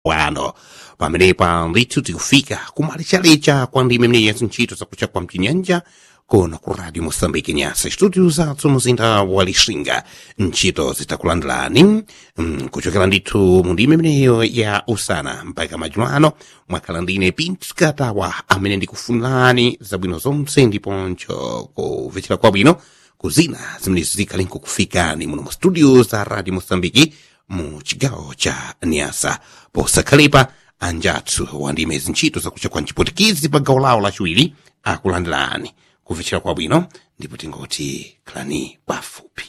wano pamenepa ndithu tikufika kumalecharecha kwa ndime mneya zintchito zakucha kwa mchinyanja kona ku radio moçambique nyasa studio zathu muzinda wa lixinga ntchito zitakulandirani mm, kuchokera ndithu mu ndime mneyo ya usana mpaka madzulo ano mwakhala ndine pinto katawa amene ndikufunirani zabwino zonse ndiponso kumvetsera kwabwino kuzina zimene zikhali nkukufikani muno mu studio za radio moçambique mu chigawo cha niasa posakhalepa anjathu wandime zintchito zakucha kwa mchipotikizi pa gawo lawo lachiwiri akulandirani kumvetsera kwabwino ndipo tingoti khalani pafupi